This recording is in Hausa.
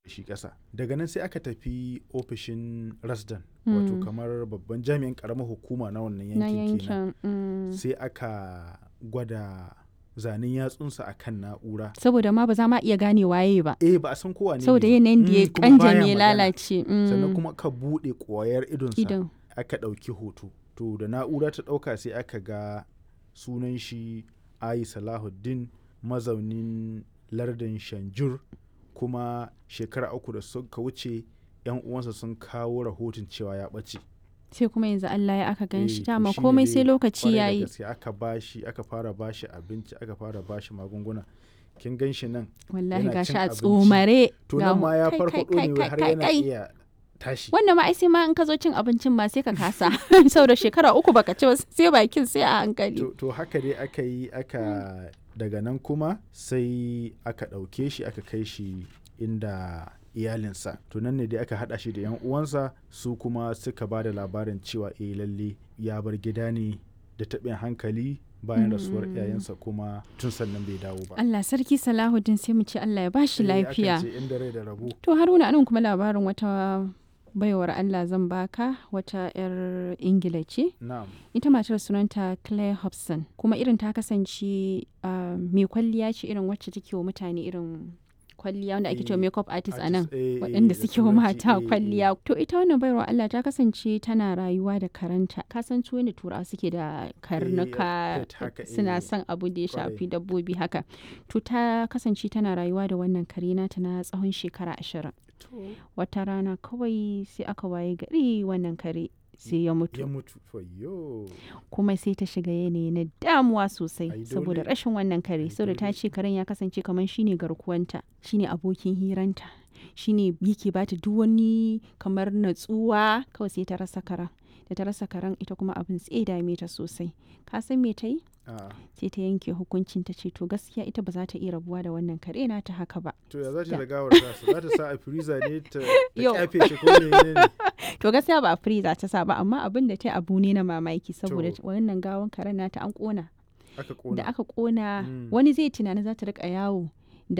shi ƙasa daga nan sai aka tafi ofishin rasdan wato Mm. kamar babban jami'in ƙaramar hukuma na wannan na yankin kenan yankin mm. sai aka gwada zanen yatsunsa a kan na'ura saboda ma ba za ma iya gane waye ba eh ba a san kowa ne saboda ne. yanayin da ya Mm, kuma baya kanjame ya magana. lalace mm. sannan kuma ka buɗe ƙwayar idonsa idan aka ɗauki hoto to da na'ura ta ɗauka sai aka ga sunan shi ayi salahuddin mazaunin lardin shanjur kuma shekara uku da suka wuce yan uwansa sun kawo rahoton cewa ya ɓace sai kuma yanzu Allah ya aka gan Eh, shi to dama shine komai dai sai lokaci kwarai da yayi gaske aka bashi aka fara bashi abinci aka fara bashi magunguna kin gan shi nan wallahi yana gashi cin a abinci. tsomare to ga nan ma ya kai, farfaɗo kai, ne kai, har kai, yana kai. iya tashi wannan ma ai sai ma in ka zo cin abincin ma sai ka kasa saboda shekara uku baka ci ba sai bakin sai a hankali to, to haka dai aka yi aka daga nan kuma sai aka ɗauke shi aka kai shi inda iyalinsa to nan ne dai aka haɗa shi da yan uwansa su kuma suka ba da labarin cewa eh lalle ya bar gida ne da taɓin hankali bayan rasuwar Mm. iyayensa kuma tun sannan bai dawo ba Allah sarki Salahuddin sai mu ce Allah ya bashi Eh, akan lafiya ce inda rai da rabo to Haruna anan kuma labarin wata baiwar Allah zan baka wata 'yar Ingila ce na'am ita matar sunanta Claire Hobson kuma irin ta kasance ah, mai kwalliya ce irin wacce take wa mutane irin kwalliya wanda ake cewa Eh, makeup artist a nan artist, eh, eh, waɗanda da suke wa turanci, mata eh, eh. kwalliya to ita wannan baiwar Allah ta kasance tana rayuwa da karanta ka san su yadda turawa suke da karnuka pet haka, suna eh, son abu da ya kwarai. shafi dabbobi haka to ta kasance tana rayuwa da wannan kare nata na tsawon shekara ashirin wata rana kawai sai aka waye gari wannan kare sai ya ya mutu mutu fayyo kuma sai ta shiga yanayi na damuwa sosai Ai, saboda dole. rashin wannan kare Ai, saboda ta dole. ce karen ya kasance kamar shine garkuwanta shine abokin hiranta shine yake bata duk wani kamar natsuwa kawai sai ta rasa karen da ta rasa karen ita kuma abin tsaye dame ta sosai ka san me ta yi a sai ta yanke hukuncin ta ce to gaskiya ita ba za ta iya rabuwa da wannan kare na ta haka ba to ya za ta Da. da gawar tasa za ta sa a freezer ne ta ta Yau. kyafe shi ko ne ne to gaskiya ba a freezer ta sa ba amma abin da ta yi abu ne na mamaki saboda To. wannan gawan karen nata an kona aka da kona aka kona Mm. wani zai tunani za ta rika yawo